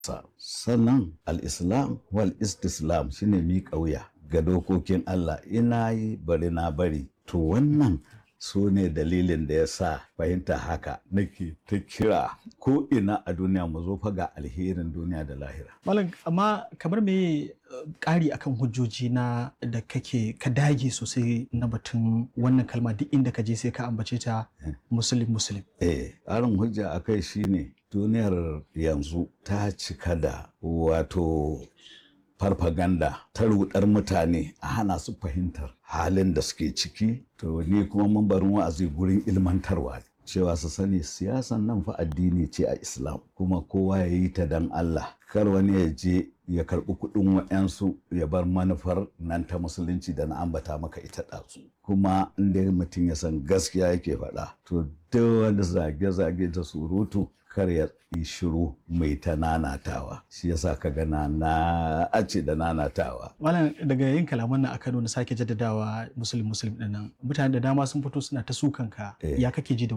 sa sannan al-islam wal istislam shine miƙa wuya ga dokokin Allah ina yi bari na bari to wannan su ne dalilin da ya sa fahimta haka nake ta kira ko ina a duniya mu zo fa ga alherin duniya da lahira Malam amma kamar me uh, ƙari akan hujjoji na da kake ka dage sosai na batun wannan kalma duk inda ka je sai ka ambace ta muslim muslim. eh ƙarin hujja akai shine duniyar yanzu ta cika da wato farfaganda ta rudar mutane a hana su fahimtar halin da suke ciki to ni kuma mambarin wa'azi gurin ilmantarwa cewa su sani siyasan nan fa addini ce a islam kuma kowa ya yi ta dan Allah kar wani ya je ya karɓi kuɗin wa'yansu ya bar manufar nan ta musulunci da na ambata maka ita ɗazu kuma inda mutum ya san gaskiya yake faɗa to duk wani zage-zage da surutu kar ya yi shiru mai ta nanatawa shi yasa ka gana na ace da nanatawa Malam daga yin kalaman nan a Kano na sake jaddadawa muslim muslim ɗin nan mutane da dama sun fito suna ta sukan ka Eh. ya kake ji da